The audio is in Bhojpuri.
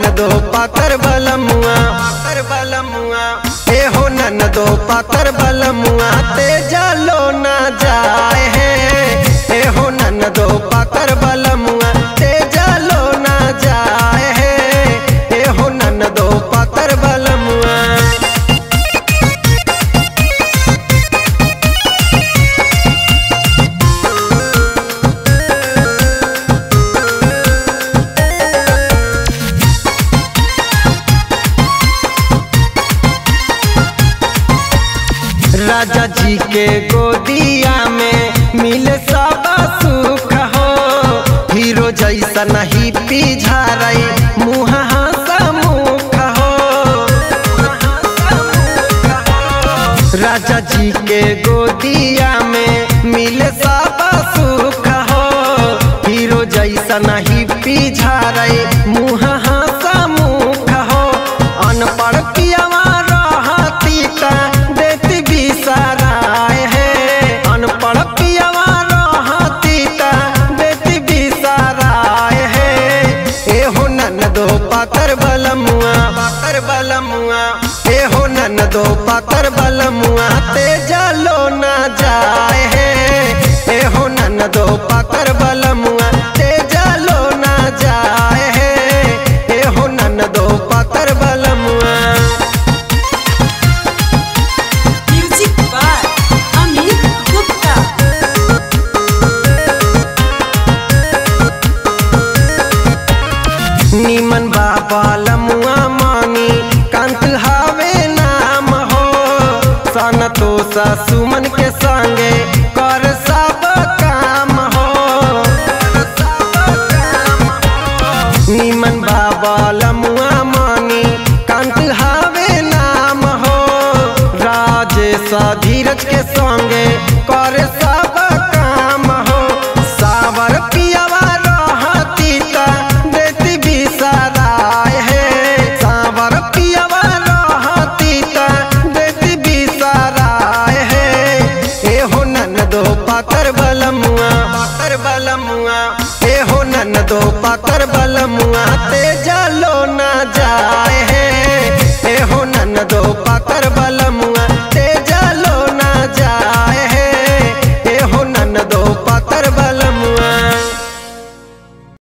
ननदो पातर बलमुआ पातर बलमुआ ए हो ननदो पातर बलमुआ ते जालो ना जाए है ए हो ननदो पातर बलमुआ ते जालो ना जाए है ए हो ननदो पातर बलमुआ राजा जी के गोदिया में मिले सब सुख हो हीरो जैसा नहीं पिझारई मुँह मुख हो राजा जी के गोदिया में मिले सब सुख हो हीरो जैसा नहीं पिझारई मुँह मुख हो अनपढ़ पियावा रहती का देती बिसराए है अनपढ़ पियावा रहती का देती बिसराए है ए हो ननदो पातर बलमुआ पातर बलमुआ ए हो ननदो पातर बलमुआ ते जालो ना जाए है ए हो ननदो पातर बलमुआ ते जालो ना जाए है ए हो ननदो पातर बलमुआ Music by Amit Gupta. निमन बाबा लमुआ मानी कंत हावे नाम हो सन तो सुमन के संगे कर सब काम हो निमन बाबा